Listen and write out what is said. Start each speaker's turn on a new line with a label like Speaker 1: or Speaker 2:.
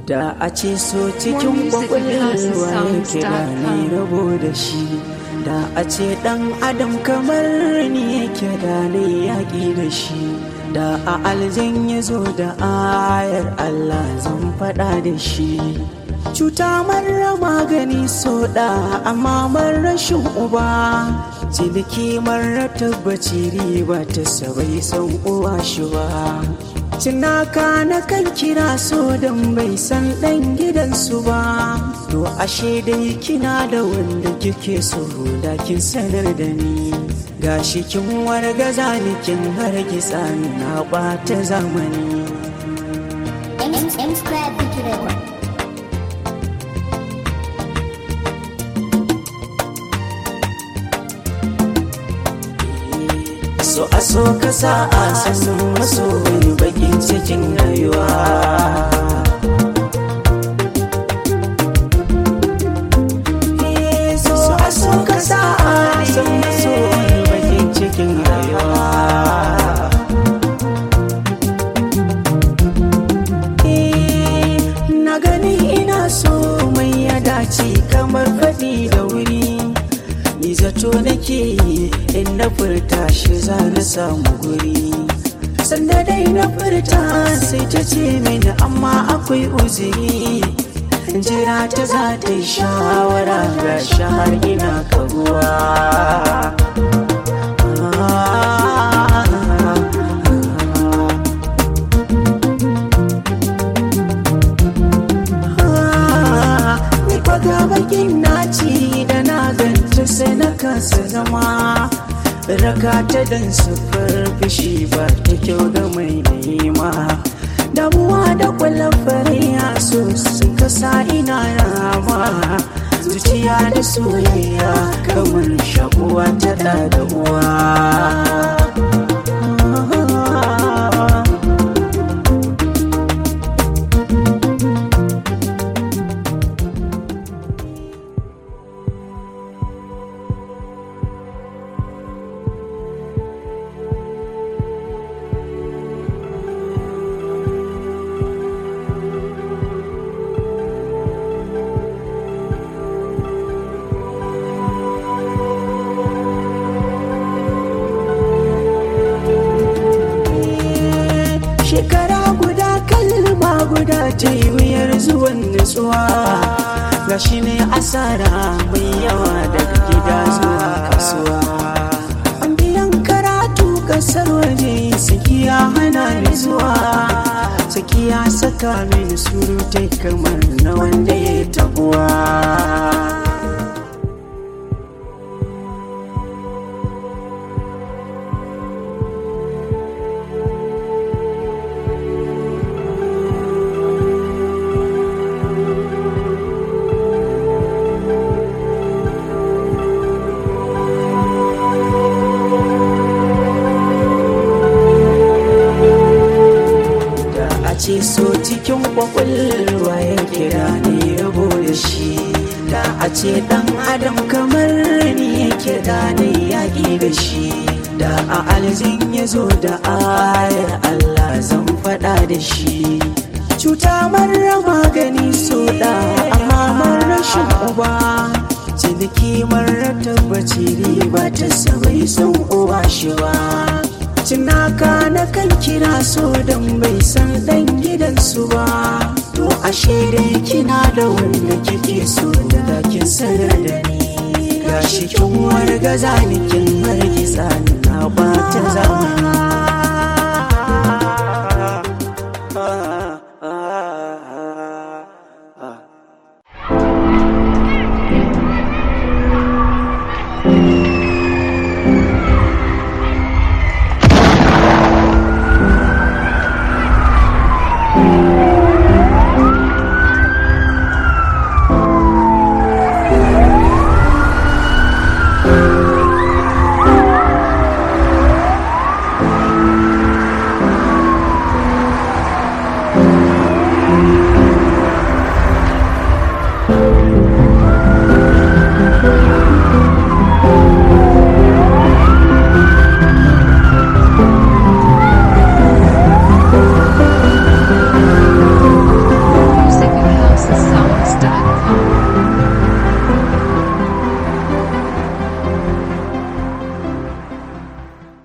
Speaker 1: da a ce so cikin kwakwalwa yake da ni rabo da shi da a ce dan adam kamar ni yake da ni yaƙi da shi da a aljan ya zo da ayar allah zan faɗa da shi cuta marar magani so da amma rashin uba ciniki marar tabbaci riba ta sabai san uwa shi ba cinaka na kan kira so don bai san ɗan gidansu ba to ashe dai kina da wanda kike so da kin sanar da ni gashi kin wargaza ni kin hargitsa ni na ɓata zamani
Speaker 2: M Square Picture
Speaker 1: so a so ka sa a sannan maso wani bakin cikin rayuwa so a so ka sa a sannan maso wani bakin cikin rayuwa na gani ina so mai ya dace kamar faɗi da wuri ni zato nake yi in na furta shi za na samu guri sanda dai na furta sai ta ce mini amma akwai uzuri jira ta za ta yi shawara ga shahar ina kaguwa ni kwaga bakin naci da na ganta sai na kasa zama raka ta dan sufar fishi ba ta kyau ga mai nema damuwa da kwallon fariya so sun kasa ina rama zuciya da soyayya kamar shakuwa ta da da uwa shekara guda kalma guda ta yi wuyar zuwan nutsuwa ga shi ne asara mai yawa daga gida zuwa kasuwa an biyan karatu kasar waje sakiya hana ni zuwa sakiya saka mini surutai kamar na wanda ya tabuwa da a ce so cikin kwakwalwa ya kira ne rabo da shi da a ce dan adam kamar ni yake da ne yaƙi da shi da a aljin ya zo da ayar Allah zan faɗa da shi cuta marar magani so da amma marar rashin uba ciniki marar tabbaci riba ta sabai san uba shi ba cinaka na kan kira so don bai san dan gidansu ba to ashe dai kina da wanda kike so da kin sanar da ni gashi kin wargaza ni kin hargitsa ni na bata zamani